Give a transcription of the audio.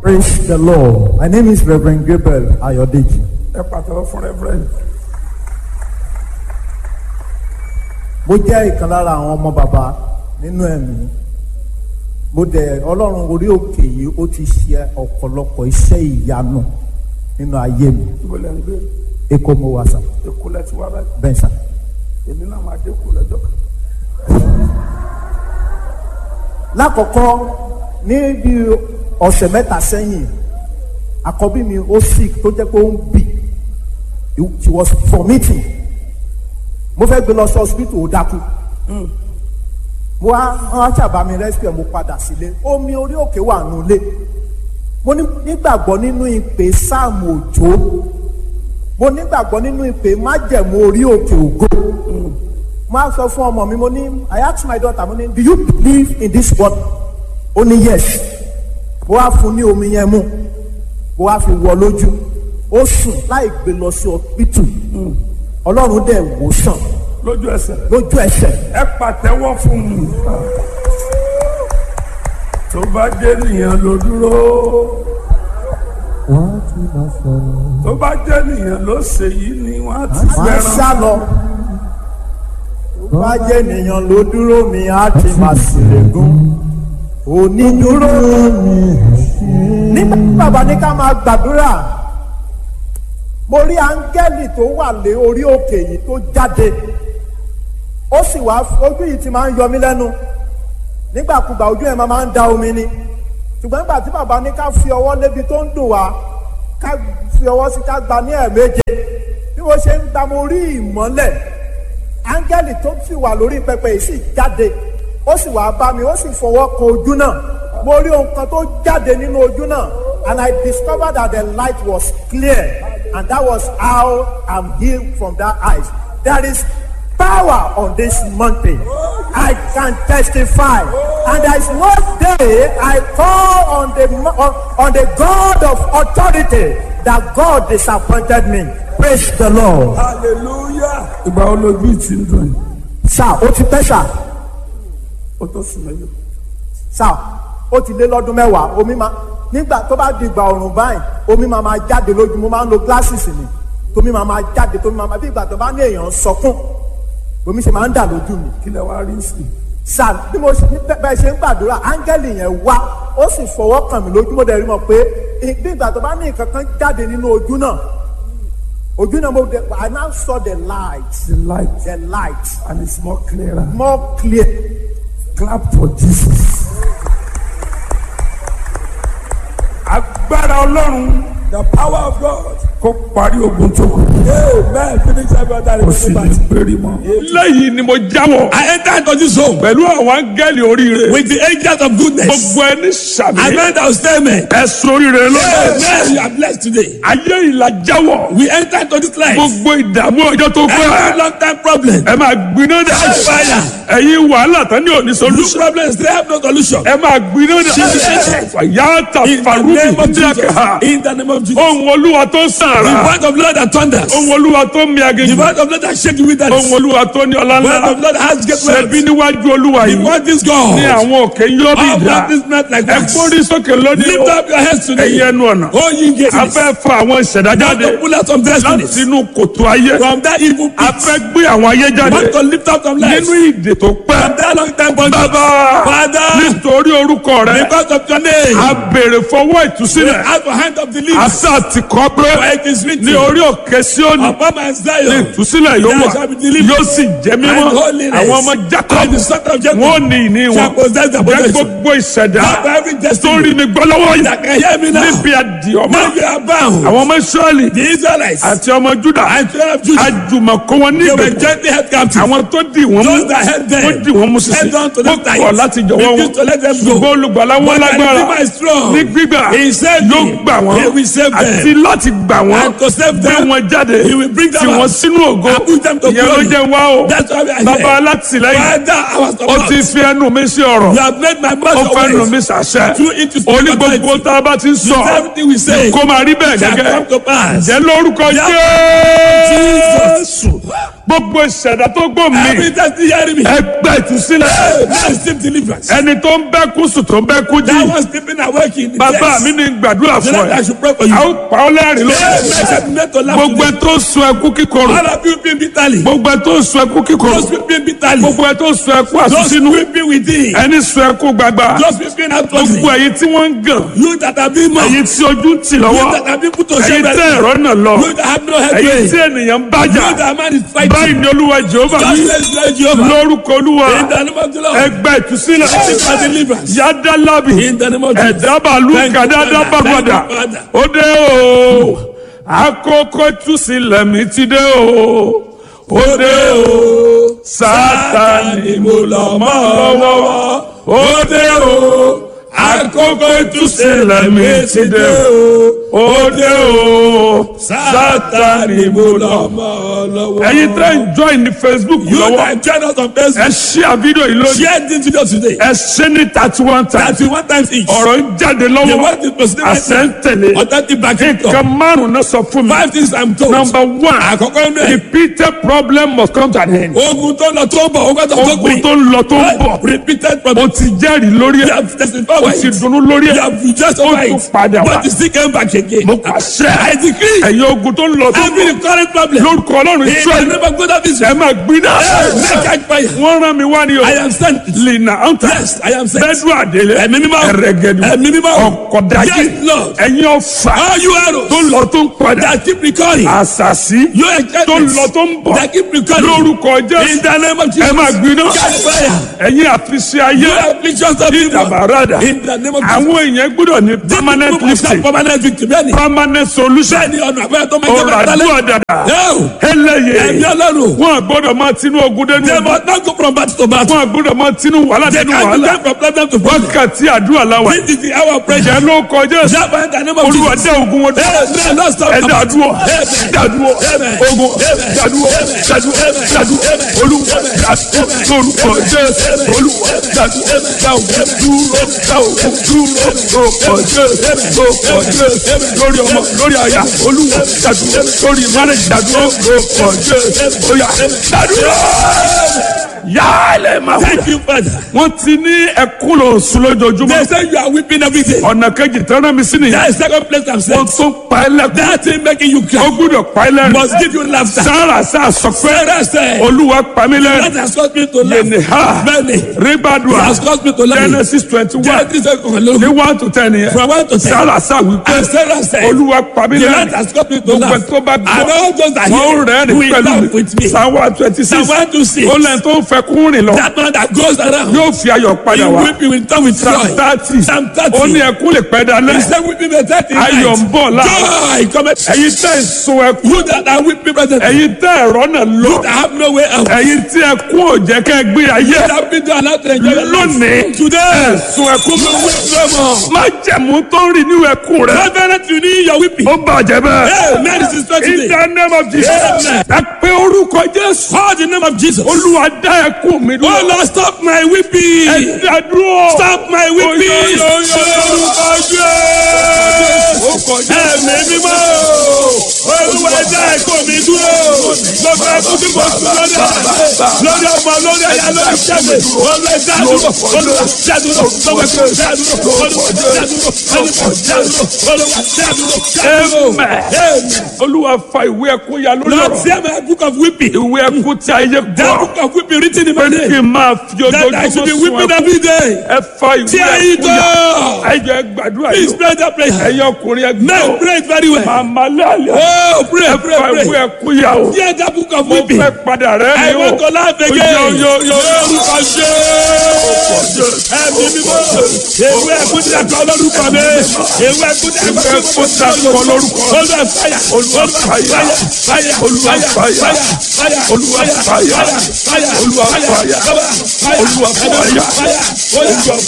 Praise the Lord. My name is Reverend Gabriel Ayodeji. ẹ pàtàkì fún reverend Mo jẹ́ ìkan lára àwọn ọmọ bàbá nínú ẹ̀mí. Mo dẹ̀ Ọlọ́run orí òkè yìí ó ti ṣe ọ̀pọ̀lọpọ̀ iṣẹ́ ìyanu nínú ayé mi. ibo lẹ́ ń gbé Èkó mo wà sà, èkó lẹ́ ti wá báyìí bẹ́ẹ̀ sà. èmi náà máa dé kó lọ́jọ́ kan Lákọ̀ọ́kọ́ ní bí ọ̀sẹ̀ mẹ́ta sẹ́yìn, àkọ́bí mi ó sick tó jẹ́ pé ó ń bì. She was vomiting. Mo fẹ́ gbé lọ sí hospital ó dákú. mo wá wọn ṣàbá mi rescue mo padà sílé omi orí òkè wà nulẹ̀ mo ní- nígbàgbọ́ nínú ìpè sáàmù òjò mo nígbàgbọ́ nínú ìpè májẹ̀mú orí òkè ògo mo á sọ fún ọmọ mi mo ní I ask my daughter mo ní do you believe in this word ó ní yes mo wá fún ní omi yẹn mú mo wá fi wọ lójú ó sùn láì gbé lọ sí hospital ọlọ́run dẹ̀ wò sàn lójú ẹsẹ̀ lójú ẹsẹ̀ ẹ pàtẹ́wọ́ fún mi tó bá jẹ́ nìyẹn ló dúró wọ́n ti máa sọ̀rọ̀. tó bá jẹ́ nìyẹn ló ṣe yìí ni wọ́n á ti máa fẹ́ràn sá lọ. Tó bá jẹ́ ènìyàn ló dúró mi á ti máa ṣèlégún. Onídúró nígbà tí bàbá ní ká máa gbàdúrà. Mo rí áńgẹ́lì tó wà lé orí òkè yìí tó jáde. Ó sì wá ojú yìí ti máa ń yọ mí lẹ́nu. Nígbàkúgbà ojú ẹ̀ máa máa ń da omi ni. Ṣùgbọ́n nígbà tí bàbá ní ká fi ọwọ́ lébi tó ń dùn wá, ká fi ọwọ́ sí ká gba ní ẹ̀ẹ̀méje bí mo ṣe ń gba mo rí ìmọ́lẹ̀ áńgẹ́lì tó sì wà lórí pẹpẹ yìí sì jáde ó sì wá bá mi ó sì fọwọ́ kan ojú náà mo rí ohun kan tó jáde nínú ojú náà and I discovered that the light was clear and that was how I'm healed from that eyes there is power on this mountain I can testify and there is no day I call on the mo- on, on the God of authority that God disappointed me praise the Lord. hallelujah ìgbà wo lójú yìí ti ń dùn yìí sá ó ti pẹ́ sá ó tó sùn mẹ́lẹ̀ sá ó ti lé lọ́dún mẹ́wàá omi máa nígbà tó bá di ìgbà ọ̀rùn báyìí omi máa máa jáde lójú mo máa ń lo glasses ni tómi máa máa jáde tómi máa máa bí ìgbà tó bá ní èèyàn sọkún omi ṣe máa ń dà lójú mi kí lẹ wá rí sí i sá bí mo ṣe bẹ́- bẹ́ẹ̀ ṣe ń gbàdúrà áńgẹ́lì yẹn wá ó sì fọwọ́ kàn mí lójú mo dẹ̀ rí mọ̀ pé ì- bí ìgbà tó bá ní nǹkan kan jáde nínú ojú náà ojú náà mo dẹ̀ I now saw the light the light the light and it's more clearer more clear clap for Jesus. agbára ọlọ́run the power of God kó parí ogun tó kù amen finish every other kó sì ní péré mọ́. lẹ́yìn ni mo jáwọ́ I enter into this home pẹ̀lú àwọn áńgẹ́lì oríire with the angels of goodness. gbogbo ẹni sàmì Amen that will stay amen. ẹ̀sùn oríire lọ́dọ̀ Amen you are blessed today. ayé ìlà jáwọ́ We enter into this life. gbogbo ìdààmú ọjọ́ tó Every pẹ́ long time problem. ẹ máa gbiná dà Fire. ẹ̀yin wàhálà tán ní òní Loose solution problems they have no solution. ẹ máa gbiná dà In yàtà the name farubi of Jesus. díàkà In the name of Jesus. ohun olúwa tó The sàrà word of Lord that thunders. ohun olúwa tó mi The aginjù word of Lord that shake you with that. ohun The olúwa tó ní ọlá word of ńlá Lord that has great ṣẹbi wealth. níwájú olúwa The yìí word is ní God. àwọn òkè yọ bí All ìdá practice not like ẹ that. kórìí sókè lónìí Lift up your heads today. ẹ̀yin ẹnu ọ̀nà Oh, ye gates. a fẹ́ fa àwọn ìṣẹ̀dá Want jáde to pull out some láti destinies inú kòtò ayé from that evil a pit. fẹ́ gbé àwọn ayé jáde Want to lift up some lives nínú ìdè tó pẹ́ from that long time bondage. bàbá Father, nítorí orúkọ rẹ because of your name, a béèrè fọwọ́ ìtúsílẹ̀ out the hand of the a leaves. sá ti kọ́ pé For it is written, ní orí òkè Síónì upon my ní Zion, ìtúsílẹ̀ yóò there wà shall be deliverance yóò sì jẹ́ mímọ́ and holiness. àwọn ọmọ Jacob And the son of Jacob wọn ò ní ìní shall wọn possess the jẹ́ possession. gbogbo ìṣẹ̀dá Not for every tó destiny rí mi gbọ́ lọ́wọ́ that yìí can hear me now. níbi àdìọ́mọ́ Now you are bound. àwọn ọmọ Ísírẹ́lì The Israelites àti ọmọ Júdà and children of Judah, àjùmọ̀kọ́ wọn ní they were ìgbèkùn gently held captive. àwọn tó dì wọ́n mú Those that held them, wọ́n dì wọ́n mú sísè held on to wọ́n them tight. kọ̀ láti jọ̀wọ́ wọn Refused to let them go. ṣùgbọ́n olùgbàlà wọn But the lágbára Redeemer is strong. ní gbígbà He saved yóò me. gbà wọ́n He will save them. àti láti gbà wọ́n And to save gbé them, wọn jáde He will bring them tí wọ́n out. sínú ògo And put them to ìyẹn ló glory. jẹ́ wá o That's why we are bàbá here. alátìlẹ́yìn Father, our ó support. ti fi ẹnu mi sí ọ̀rọ̀ You have made my ó mouth fẹ́ your nu mi ways. sàṣẹ Through it to speak ó ní gbogbo authority. tá a bá ti ń sọ Everything we say kó máa rí bẹ́ẹ̀ shall come gẹ́gẹ́ to pass. jẹ́ lórúkọ Jesus. Jésù gbogbo ìṣẹ̀dá tó gbọ́ mi Every time you hear me, ẹgbẹ́ ìtúsílẹ̀ hey, now receive deliverance. ẹni tó ń bẹ́ kú sùn tó ń bẹ́ kú jí That was sleeping awake in the bàbá chest. mi ní gbàdúrà The fún Lord, I ẹ should pray for you. a ó pa ọ́ lẹ́rìn Hey, lókè man, shall be made to laugh gbogbo ẹ today. tó sun ẹkú kíkorò All of you weeping bitterly. gbogbo ẹ tó sun ẹkú kíkorò Those weeping bitterly. gbogbo ẹ tó sun ẹkú Those àsúnsínú weeping within. ẹni sun ẹkú gbagba Those weeping outwardly. gbogbo ẹ̀yin tí wọ́n ń gàn You that have been mocked. ẹ̀yin tí ojú ń tì You lọ́wọ́ that have been put to ẹ̀yin shame. tẹ́ ẹ̀rọ náà lọ You that have no head. ẹ̀yin You tí ènìyàn ń bájà that man is báyìí fighting. ni olúwa jehova Just wí let's let Jehovah. lórúkọ olúwa In the name of the Lord. ẹgbẹ́ ìtúsílẹ̀ Seek for deliverance. yádàlábì In the name of Jesus. ẹ̀dábàlú Thank you, kàdáadá Father. bàgbàdà Thank you, Father. ó dé o àkókò ìtúsílẹ̀ mi ti dé o ó dé o sátani mo lọ mọ́ ọ lọ́wọ́ ó dé o àkókò ìtúsílẹ̀ mi ti dé o ó dé o sátani mo lọ mọ́ ọ lọ́wọ́. ẹ̀yin tẹ́ ń join ní facebook You lọ́wọ́ that join us on ẹ Facebook. share fídíò yìí lónìí Share this video today. ẹ ṣe ní thirty one times Thirty one times each. ọ̀rọ̀ ń jáde The lọ́wọ́ word is president. àṣẹ ń tẹ̀lé Authentic backing nǹkan up. márùn-ún náà sọ fún mi Five things I'm told. number one Àkọ́kọ́ inú ẹ̀. repeated problem must come to an end Ogun tó lọ tó ń bọ̀, ogun tó tó ogun gbìn. tó ń lọ tó ń bọ̀ Repeated o problem. ti jẹ́rìí lórí You ẹ̀ have testified o with ti it. dunnú lórí You ẹ̀ have just ó over tún it. padà wá But you still came back again. mo pàṣẹ I decree. ẹ̀yin ogun tó ń lọ tó ń Every bọ̀ current problem. lórúkọ ọlọ́run In the israẹli name of God of ẹ Israel. máa gbiná Make catch fire. wọ́n rán mi wá ní o I am sent. lina anta Yes, I am sent. bẹ́ẹ̀dù àdélé Ẹ̀mí mímọ́. ẹ̀rẹ̀gẹ̀dù Ẹ̀mí mímọ́. ọ̀kọ̀dájì Yes, Lord. ẹ̀yin ọ̀fà All you arrows tó ń lọ tó ń padà that keep recurring. àṣàṣì Your tó ń enchantments lọ tó ń bọ̀ that keep recurring. lórúkọ In jésù the name of ẹ Jesus. máa gbiná Catch fire. ẹ̀yin àfiṣe ayé You afflictions of people. ìdàbàràdà In the name of Jesus. àwọn èèyàn gbọ́dọ̀ ní permanent People must have lifting permanent victory. Bẹ́ẹ̀ni. permanent solution Bẹ́ẹ̀ni ọ̀nà àbẹ́rẹ́ tó máa jẹ́ ọ̀rọ̀ bẹ́ẹ̀ tálẹ̀. àdúrà dàdà Yóò. ẹlẹ́yẹ Ẹ̀mí ọlọ́run. wọn gbọ́dọ̀ máa tinú ogun dénú They ogun must not go from battle to battle. wọn gbọ́dọ̀ máa tinú wàhálà They dénú can wàhálà go from problem to problem. wákàtí àdúrà làwà This is the hour of prayer. ìjẹ́ ló kọjá sí Therefore, in the name of olúwa Jesus. dé ogun wọn dé Amen. Lord, stop. ẹ dàdúrọ Amen. dàdúrọ Amen. ogun Amen. dàdúrọ Amen. dàdúrọ Amen. dàdúrọ Amen. olúwa dàdúrọ lórúkọ jésù olúwa dàdúrọ dáwọ dúró dáwọ dúró lórúkọ jésù lórúkọ jésù lórí ọmọ lórí àyà olúwa dàdúrọ lórí márùn dàdúrọ lórúkọ jésù óyá dàdúrọ yálẹ̀ máa wù. Thank you, Father. wọ́n ti ní ẹkún lọ sùn lójoojúmọ́ They say you are weeping every day. ọ̀nà kejì tẹ́lẹ̀ mi sí nìyẹn That is second place I'm saying. wọ́n tún pa ẹ́ lẹ́kún That thing making you ó cry gbúdọ̀ pa ẹ́ lẹ́rìn must give you laughter. sára sá sọ pé Sarah said, olúwa pa mí that lẹ́rìn has caused me to yẹnì laugh. ha Many. ribadua It has caused me to laugh. genesis twenty one Genesis seven, ní look. one to ten yẹn From one to ten. sára sá wípé And Sarah said, olúwa pa mí the Lord lẹ́rìn has caused me to gbogbo laugh. tó bá And gbọ́ all those that wọ́n hear rẹ́rìn will laugh pẹ̀lú with me. psalm one twenty six Psalm one to six. ó lẹ́yìn tó ń fẹ́ kún rìn lọ That man that goes around, yóò fi ayọ̀ he padà wá weeping will come with psalm joy. thirty Psalm ó ní thirty. ẹkún lè pẹ́ dalẹ́ He said weeping may thirty ayọ̀ ń night. bọ̀ láàárọ̀ Joy cometh. ẹ̀yin tẹ́ ń sun ẹkún You that are weeping present. ẹ̀yin tẹ́ ẹ̀rọ náà lọ You that have no way out. ẹ̀yin tí ẹkún ò jẹ́ kẹ́ gbé ayé You that been allowed to enjoy your life. lónìí Today. ẹ̀sùn ẹkún You weep no more. má jẹ̀mú tó ń rìn nínú ẹkún rẹ Reverend, you need your weeping. ó bàjẹ́ bẹ́ẹ̀. Hey, man, this is not in today. the name of Jesus Amen. ẹ pé orúkọ Jésù Call the name of Jesus. olúwa dá ẹkún mi Oh dúró Lord, stop my ẹ weeping. dá dúró Stop my weeping. Oyo, yo, yo, Orúkọ Jésù. Ẹ̀mí mímọ́. Olúwa ẹja ẹ̀kọ́ mi dúró. Gbogbo ẹkún tí mo sùn lórí ẹ̀. Lórí ọmọ, lórí ẹ̀yà, lórí ìṣẹ́gun. Olúwa ẹja dúró. Olúwa ẹja dúró. Gbogbo ẹkún ẹja dúró. Olúwa ẹja dúró. Olúwa ẹja dúró. Olúwa ẹja dúró. Ẹja dúró. Amen. Amen. olúwa fa ìwé ẹkún ya lórí Lord, ọ̀rọ̀ see my book of weeping. ìwé ẹkún tí ayé That gbọ́ book of weeping written in pé my kí name. n máa fi That I should be ojoojúmọ́ sun weeping ẹkún every day. ẹ fa ìwé Tí ayé ẹkún ya tó. ẹ jẹ́ gbàdúrà Please yìí pray that prayer. ẹ̀yin ọkùnrin Men ẹgbẹ́ pray it very well. màmá lálẹ́ Oh, pray, ẹ pray, fa ìwé pray. ẹkún ya o Hear that book of mo weeping. fẹ́ padà rẹ́ I mi o want to laugh again. Yo, yo, yo. Lórúkọ Jésù. Ẹ̀mí mímọ́. Ewé ẹ̀kú ti àkọ́ lórúkọ mi. Ewé ẹ̀kú ti àkọ́ Ewé ẹ̀kú ti àkọ́ lórúkọ. Olúwa fàyà. Olúwa fàyà. Fàyà. Olúwa fàyà. Fàyà. Olúwa fàyà. Fàyà. Olúwa fàyà. Fàyà. Olúwa fàyà. Fàyà. Olúwa